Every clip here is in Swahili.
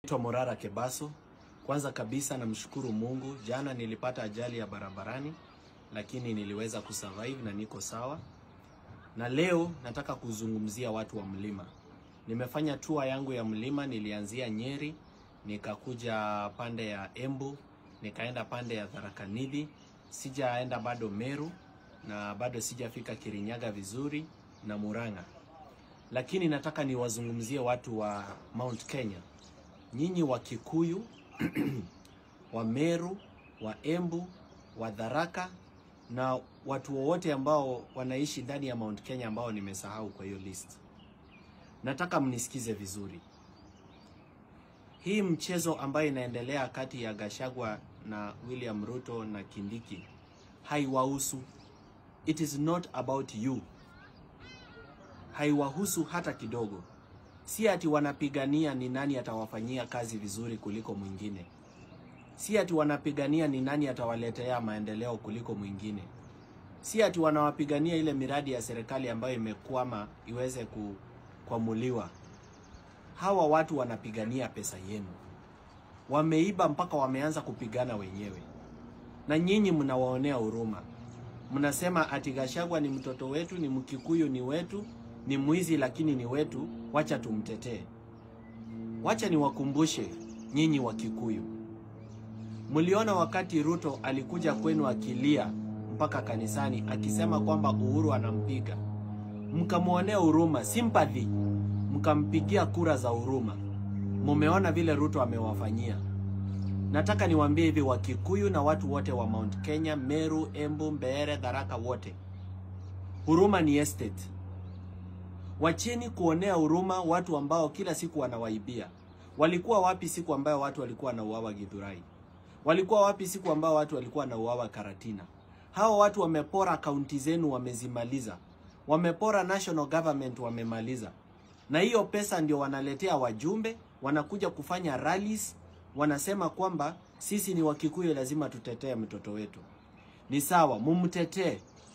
Naitwa Morara Kebaso. Kwanza kabisa namshukuru Mungu, jana nilipata ajali ya barabarani, lakini niliweza kusurvive na niko sawa. Na leo nataka kuzungumzia watu wa mlima. Nimefanya tour yangu ya mlima, nilianzia Nyeri, nikakuja pande ya Embu, nikaenda pande ya Tharaka Nithi, sijaenda bado Meru na bado sijafika Kirinyaga vizuri na Murang'a. Lakini nataka niwazungumzie watu wa Mount Kenya. Nyinyi wa Kikuyu, wa Meru, wa Embu, wa Tharaka na watu wowote ambao wanaishi ndani ya Mount Kenya ambao nimesahau kwa hiyo list. Nataka mnisikize vizuri. Hii mchezo ambayo inaendelea kati ya Gashagwa na William Ruto na Kindiki haiwahusu. It is not about you. Haiwahusu hata kidogo. Si ati wanapigania ni nani atawafanyia kazi vizuri kuliko mwingine. Si ati wanapigania ni nani atawaletea maendeleo kuliko mwingine. Si ati wanawapigania ile miradi ya serikali ambayo imekwama iweze kukwamuliwa. Hawa watu wanapigania pesa yenu. Wameiba mpaka wameanza kupigana wenyewe, na nyinyi mnawaonea huruma. Mnasema ati Gachagua ni mtoto wetu, ni Mkikuyu, ni wetu, ni mwizi lakini ni wetu, wacha tumtetee. Wacha niwakumbushe nyinyi wa Kikuyu, mliona wakati Ruto alikuja kwenu akilia mpaka kanisani akisema kwamba Uhuru anampiga, mkamwonea huruma, sympathy, mkampigia kura za huruma. Mumeona vile Ruto amewafanyia. Nataka niwaambie hivi Wakikuyu na watu wote wa Mount Kenya, Meru, Embu, Mbeere, Tharaka, wote, huruma ni estate. Wacheni kuonea huruma watu ambao kila siku wanawaibia. Walikuwa wapi siku ambayo watu walikuwa wanauawa Githurai? Walikuwa wapi siku ambayo watu walikuwa wanauawa Karatina? Hao watu wamepora kaunti zenu, wamezimaliza. Wamepora national government, wamemaliza. Na hiyo pesa ndio wanaletea wajumbe, wanakuja kufanya rallies, wanasema kwamba sisi ni Wakikuyu, lazima tutetee mtoto wetu. Ni sawa, mumtetee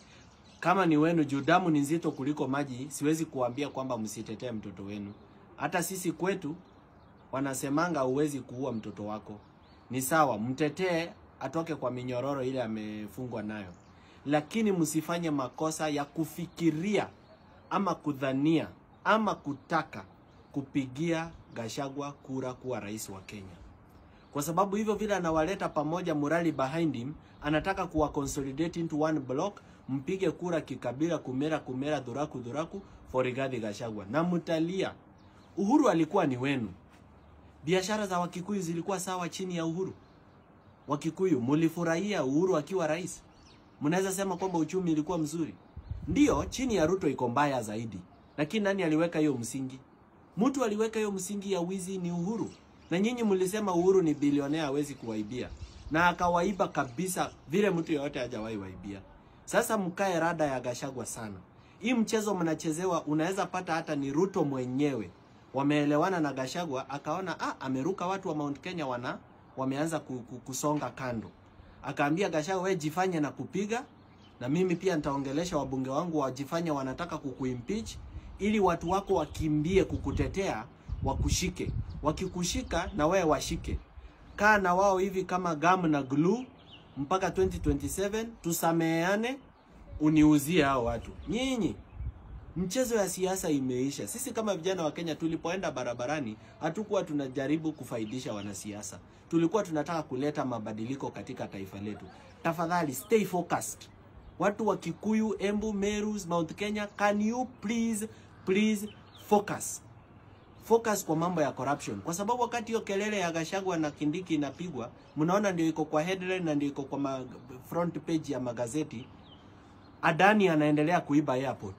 kama ni wenu, juu damu ni nzito kuliko maji. Siwezi kuambia kwamba msitetee mtoto wenu. Hata sisi kwetu wanasemanga huwezi kuua mtoto wako. Ni sawa, mtetee atoke kwa minyororo ile amefungwa nayo, lakini msifanye makosa ya kufikiria ama kudhania ama kutaka kupigia Gachagua kura kuwa rais wa Kenya, kwa sababu hivyo vile anawaleta pamoja, morali behind him, anataka kuwa consolidate into one block, mpige kura kikabila, kumera kumera, dhuraku dhuraku for Rigathi Gachagua na mtalia. Uhuru alikuwa ni wenu. Biashara za Wakikuyu zilikuwa sawa chini ya Uhuru. Wakikuyu mulifurahia Uhuru akiwa rais? Mnaweza sema kwamba uchumi ilikuwa mzuri? Ndiyo, chini ya Ruto iko mbaya zaidi. Lakini nani aliweka hiyo msingi? Mtu aliweka hiyo msingi ya wizi ni Uhuru. Na nyinyi mlisema Uhuru ni bilionea hawezi kuwaibia. Na akawaiba kabisa vile mtu yeyote hajawahi waibia. Sasa mkae rada ya Gachagua sana. Hii mchezo mnachezewa, unaweza pata hata ni Ruto mwenyewe. Wameelewana na Gachagua akaona ah, ameruka watu wa Mount Kenya wana wameanza kusonga kando. Akaambia Gachagua, wewe jifanye na kupiga na mimi pia nitaongelesha wabunge wangu wajifanye wanataka kukuimpeach ili watu wako wakimbie kukutetea, wakushike. Wakikushika na wewe washike. Kaa na wao hivi kama gum na glue mpaka 2027 tusameheane, uniuzie hao watu. Nyinyi mchezo ya siasa imeisha. Sisi kama vijana wa Kenya tulipoenda barabarani, hatukuwa tunajaribu kufaidisha wanasiasa, tulikuwa tunataka kuleta mabadiliko katika taifa letu. Tafadhali stay focused. Watu wa Kikuyu, Embu, Meru, Mount Kenya, can you please please focus focus kwa mambo ya corruption, kwa sababu wakati hiyo kelele ya Gachagua na Kindiki inapigwa, mnaona ndio iko kwa headline na ndio iko kwa ma front page ya magazeti. Adani anaendelea kuiba airport.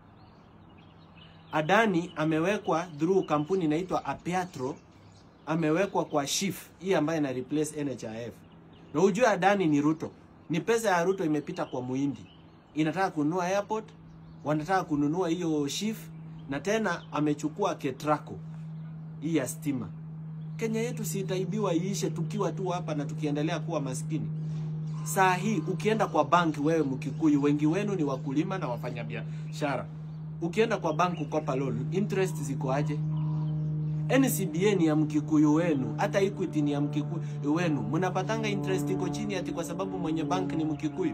Adani amewekwa through kampuni inaitwa Apiatro, amewekwa kwa Shif hii ambayo ina replace NHIF. Na ujue Adani ni Ruto, ni pesa ya Ruto imepita kwa Muhindi, inataka kununua airport, wanataka kununua hiyo Shif, na tena amechukua Ketraco hii ya stima. Kenya yetu si itaibiwa iishe tukiwa tu hapa na tukiendelea kuwa maskini. Saa hii ukienda kwa banki, wewe Mkikuyu, wengi wenu ni wakulima na wafanyabiashara ukienda kwa bank kukopa loan, interest ziko aje? NCBA ni ya mkikuyu wenu, hata Equity ni ya mkikuyu wenu. Mnapatanga interest iko chini ati kwa sababu mwenye bank ni mkikuyu.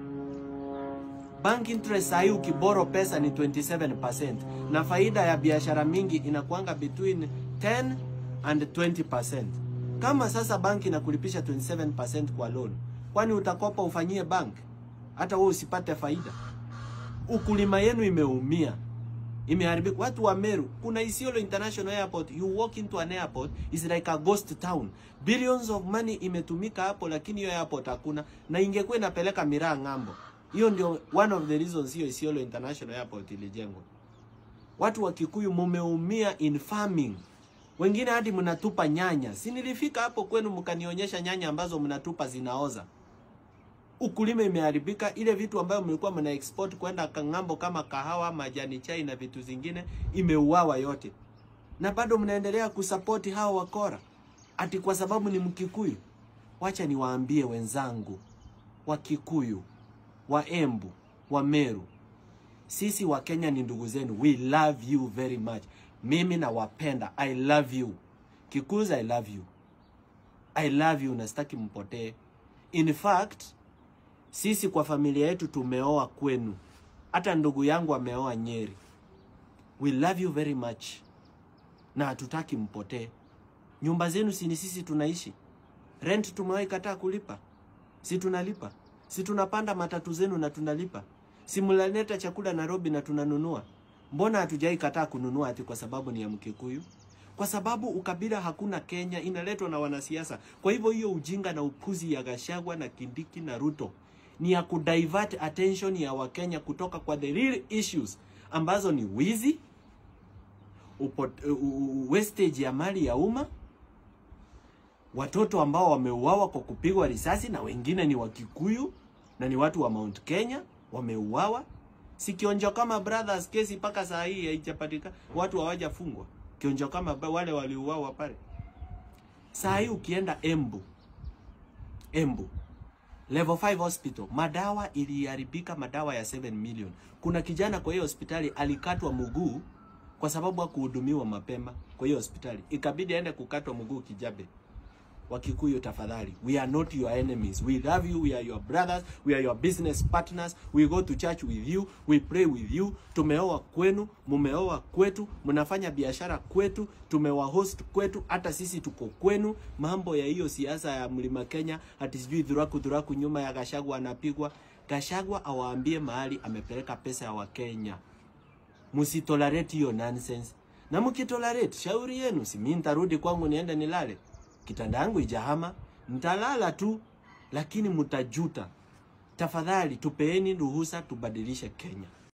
Bank interest sahi ukiboro pesa ni 27% na faida ya biashara mingi inakuanga between 10 and 20%. Kama sasa banki inakulipisha 27% kwa loan, kwani utakopa ufanyie bank hata wewe usipate faida? Ukulima yenu imeumia, imeharibika. Watu wa Meru, kuna Isiolo International Airport, you walk into an airport is like a ghost town. Billions of money imetumika hapo, lakini hiyo airport hakuna, na ingekuwa inapeleka miraa ng'ambo. Hiyo ndio one of the reasons hiyo Isiolo International Airport ilijengwa. Watu wa Kikuyu mumeumia in farming. Wengine hadi mnatupa nyanya. Si nilifika hapo kwenu mkanionyesha nyanya ambazo mnatupa zinaoza. Ukulima imeharibika, ile vitu ambayo mlikuwa mna export kwenda ng'ambo kama kahawa, majani chai na vitu zingine imeuawa yote. Na bado mnaendelea kusapoti hao wakora. Ati kwa sababu ni Mkikuyu. Wacha niwaambie wenzangu wa Kikuyu, wa Embu, wa Meru. Sisi wa Kenya ni ndugu zenu. We love you very much. Mimi nawapenda. I love you. Kikuyus, I love you. I love you na sitaki mpotee. In fact, sisi kwa familia yetu tumeoa kwenu. Hata ndugu yangu ameoa Nyeri. We love you very much. Na hatutaki mpotee. Nyumba zenu si ni sisi tunaishi. Rent tumewahi kataa kulipa. Si tunalipa. Si tunapanda matatu zenu na tunalipa. Si mnaleta chakula Nairobi na tunanunua. Mbona hatujai kataa kununua ati kwa sababu ni ya Mkikuyu? Kwa sababu ukabila hakuna Kenya, inaletwa na wanasiasa. Kwa hivyo hiyo ujinga na upuzi ya Gashagwa na Kindiki na Ruto ni ya kudivert attention ya Wakenya kutoka kwa the real issues ambazo ni wizi, upot, uh, wastage ya mali ya umma, watoto ambao wameuawa kwa kupigwa risasi na wengine ni Wakikuyu na ni watu wa Mount Kenya wameuawa. Si Kionjo kama brothers kesi mpaka saa hii haijapatikana, watu hawajafungwa. Kionjo kama wale waliuawa pale. Saa hii ukienda Embu, Embu level 5 hospital, madawa iliharibika, madawa ya 7 million. Kuna kijana kwa hiyo hospitali alikatwa mguu kwa sababu hakuhudumiwa mapema kwa hiyo hospitali, ikabidi aende kukatwa mguu Kijabe. Wakikuyu tafadhali, we are not your enemies. We love you, we are your brothers, we are your business partners. We go to church with you, we pray with you. Tumeoa kwenu, mumeoa kwetu, mnafanya biashara kwetu, tumewahost kwetu, hata sisi tuko kwenu. Mambo ya hiyo siasa ya Mlima Kenya, ati sijui dhuraku dhuraku nyuma ya Gashagwa anapigwa. Gashagwa awaambie mahali amepeleka pesa ya Wakenya. Msitolerate hiyo nonsense. Na mkitolerate, shauri yenu, si mimi nitarudi kwangu niende nilale kitanda yangu ijahama, mtalala tu, lakini mtajuta. Tafadhali tupeeni ruhusa tubadilishe Kenya.